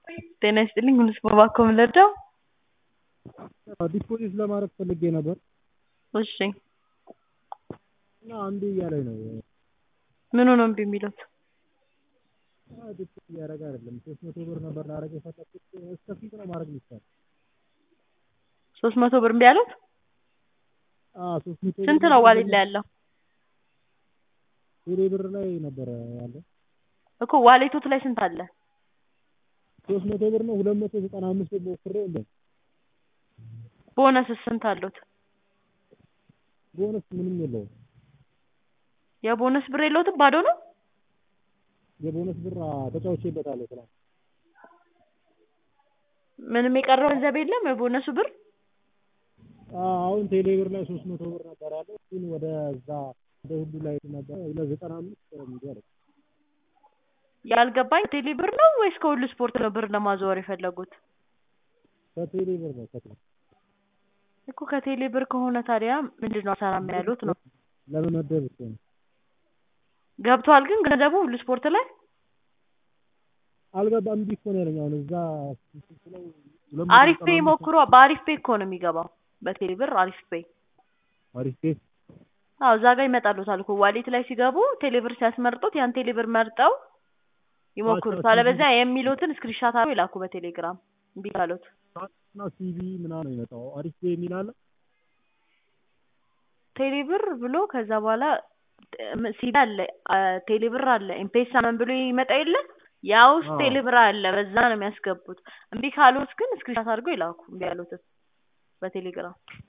ጤና ይስጥልኝ ሁሉ እባክዎ ምን ልርዳው? ዲፖዚት ለማድረግ ፈልጌ ነበር እሺ እና እምቢ እያለኝ ነው። ምኑ ነው እምቢ የሚሉት? ዲፖዚት እያደረገ አይደለም። ሶስት መቶ ብር ነበር ላደርግ የፈለኩት እስከ ስንት ነው ማድረግ የሚቻለው? ሶስት መቶ ብር እምቢ አሉት? አዎ ሶስት መቶ ብር ስንት ነው ዋሌት ላይ ያለው? ቴሌ ብር ላይ ነበረ ያለው። እኮ ዋሌቶት ላይ ስንት አለ? ሶስት መቶ ብር ነው ሁለት መቶ ዘጠና አምስት ብር ሞክሬው እምቢ አለኝ። ቦነስስ ስንት አሉት? ቦነስ ምንም የለውም። የቦነስ ብር የለዎትም ባዶ ነው? የቦነስ ብር ተጫውቼበታለሁ ትናንት። ምንም የቀረው ገንዘብ የለም የቦነሱ ብር? አሁን ቴሌ ብር ላይ ሶስት መቶ ብር ነበር ያለው እሱን ወደ እዛ ወደ ሁሉ ላይ ነበር ሁለት ዘጠና አምስት እምቢ አለኝ። ያልገባኝ ቴሌ ብር ነው ወይስ ከሁሉ ስፖርት ነው ብር ለማዘዋወር የፈለጉት? ከቴሌ ብር ነው ከቴሌ እኮ ከቴሌ ብር ከሆነ ታዲያ ምንድነው አልሰራም ያሉት ነው? ለመመደብ እኮ ነው። ገብቷል ግን ገንዘቡ ሁሉ ስፖርት ላይ? አልገባም እምቢ እኮ ነው ያለኝ አሁን እዛ ላይ ሁለት መቶ አሪፍ ዘጠና ፔይ አምስት ሞክሮ በአሪፍ ፔይ እኮ ነው የሚገባው በቴሌ ብር አሪፍ ፔይ። አሪፍ ፔይ አዎ እዛ ጋር ይመጣልዎታል እኮ ዋሌት ላይ ሲገቡ ቴሌ ብር ሲያስመርጡት ያን ቴሌ ብር መርጠው ይሞክሩት። አለበለዚያ የሚሉትን ስክሪንሻት አድርገው ይላኩ በቴሌግራም እምቢ ካሎት። እና ሲቢ ምናምን ነው የሚመጣው አሪፍ ፔይ የሚል አለ? ቴሌ ብር ብሎ ከዛ በኋላ ሲቢ አለ ቴሌ ብር አለ ኤምፔሳ ምናምን ብሎ ይመጣ የለ ያ ውስጥ ቴሌ ብር አለ በዛ ነው የሚያስገቡት። እምቢ ካሎት ግን ስክሪንሻት አድርገው ይላኩ እምቢ ያሉትን በቴሌግራም